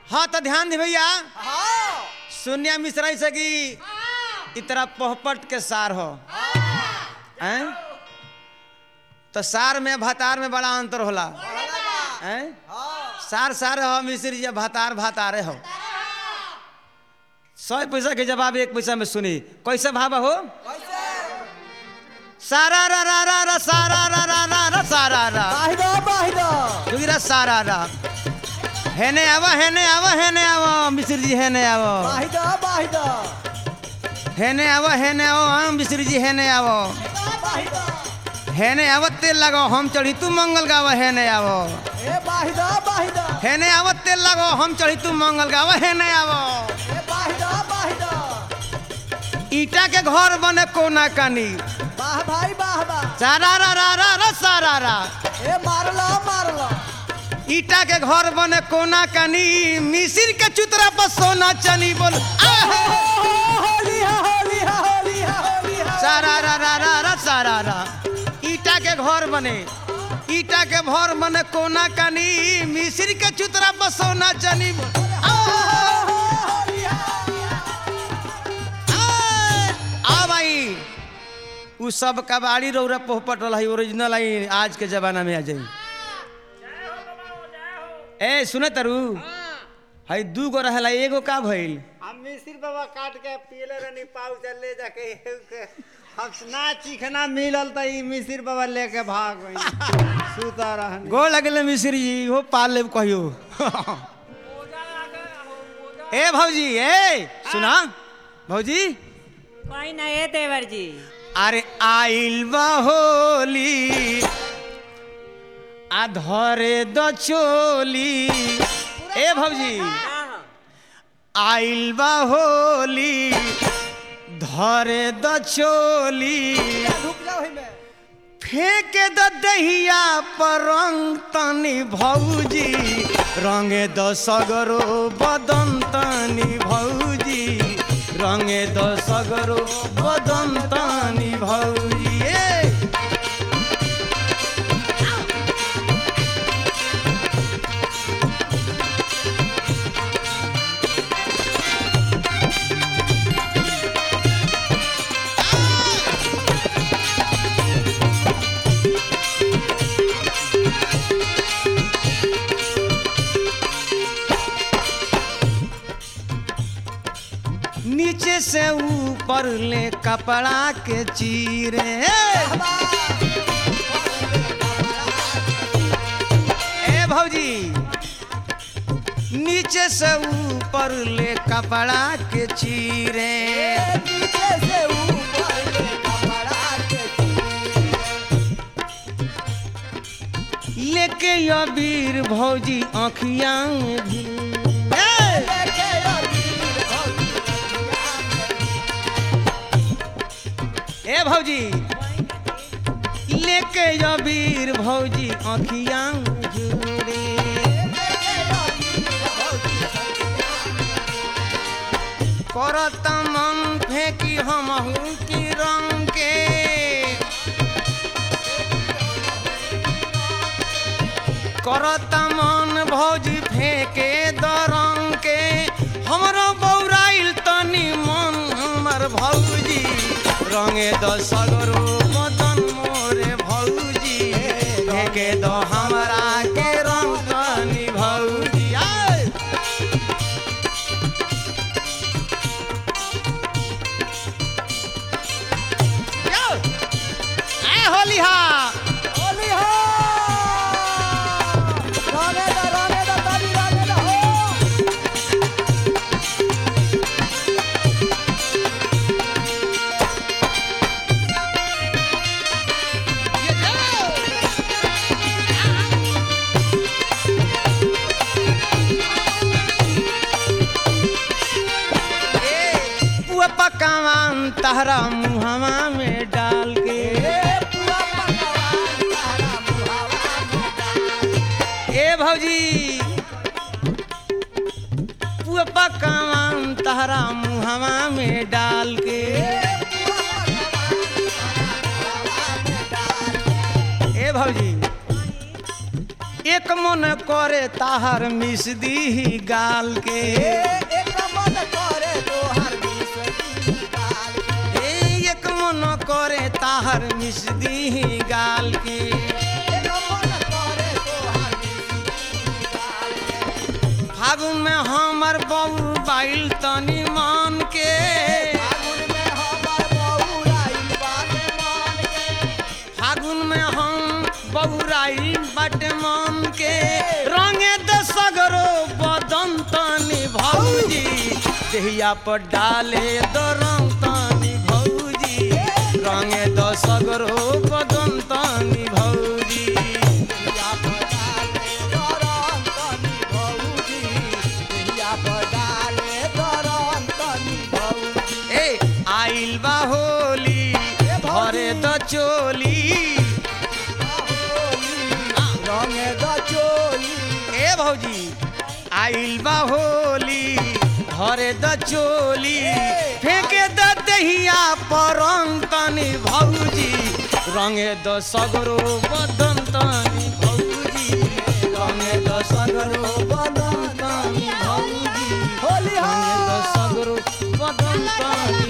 हाँ तो ध्यान दे भैया हाँ शून्य मिश्रा से कि इतना पोहपट के सार हो हैं? तो सार में भातार में बड़ा अंतर होला हैं? सार सार हो मिश्र जी भातार भातारे हो सौ पैसा के जवाब एक पैसा में सुनी कैसे भाव हो कैसे सारा रा रा रा रा सारा रा रा रा रा सारा रा बाहिदा बाहिदा जोगिरा सारा रा हेने आवा हेने आवा हेने आवा मिश्र जी हेने आवा बाहिदा बाहिदा हेने आवा हेने आओ हम मिश्र जी हेने आवो बाहिदा हेने आवत तेल लगाओ हम चढ़ी तू मंगल गावा हेने आवो ए बाहिदा बाहिदा हेने आवत तेल लगाओ हम चढ़ी तू मंगल गावा हेने आवो ए बाहिदा बाहिदा ईटा के घर बने कोना कानी वाह भाई वाह वाह सारा रा रा रा रा सारा रा ए मारला मारला ईटा के घर बने कोना कानी मिसिर के चुतरा पर सोना चनी बोल आहे! होली हा होली हा होली हा होली हा सारा रा रा रा रा सारा रा ईटा के घर बने ईटा के घर बने कोना कानी मिसिर के चुतरा पर सोना चनी बोल आहे! होली हा आय! आ भाई उ सब कबाड़ी रौरा पोहपट रहा ओरिजिनल आई आज के जमाना में आ जाई ए सुने तरु हई दू गो रहला एगो का भइल हम मिसिर बाबा काट के पीले रहनी पाउ से ले जाके एहू के हम ना चिखना मिलल त ई मिसिर बाबा लेके भाग गई सुता रहनी गो लगले मिश्री जी हो पाल लेब कहियो ए भौजी ए सुना भौजी कोई ना ये देवर जी अरे आइल बा होली आ धरे द चोली ए भौजी आइल बा होली धरे द चोली रुक जाओ ही में फेंक द दहिया पर रंग तनी भौजी रंगे द सगरो बदन तनी भौजी रंगे द सगरो बदन तनी भौजी ए! नीचे से ऊपर ले कपड़ा के चीरे ए भौजी नीचे से ऊपर ले कपड़ा के चीरे नीचे से ऊपर ले कपड़ा के लेके अबीर भौजी आँखिया में भी ए! लेके अबीर भौजी ए भौजी लेके अबीर भौजी आँखिया में झूरे करत मन फेंकी हमहू की रंग के करत मन भौजी फेंके दरंग के हमरो बौराइल तनी मन हमर भौजी रंगे द सगरो मदन मोरे भौजी फेंके द हमरा के रंग तनी भौजी आय यो! आय होली हा होली हो राने दा राने दा ताली राने दा हो पुआ पकावान तहरा मुहवा में डाल के ए पूरा पकवान तारा मुहावा में डाल ए भौजी पुआ पकावान तहरा मुहवा में डाल के ए भौजी एक एक मन करे ताहर मिस दी गाल के एक मन करे तोहर बिसरी गाल ए एक मन करे ताहर मिस दी गाल के एक मन करे तोहर बिसरी गाल फागुन में हमर बबू बाइल तनी मान के फागुन में हमर बौराइल बाटे मान के फागुन में हम बबुराई बाटे मान के रंगे द सगरो बदन तनी भौजी देहिया पर डाले द रंग तनी भौजी रंगे द सगरो बदन तनी भौजी या पडाले दरन तनी भौजी या पडाले दरन तनी भौजी ए आइल बा होली भरे द चोली रंगे द चोली ए भौजी आइल बा होली भरे द चोली फेंके द दहिया पर रंग तनी भौजी रंगे द सगरो बदन तनी भौजी रंगे द सगरो बदन तनी भौजी होली रंगे द हो सगरो बदन तनी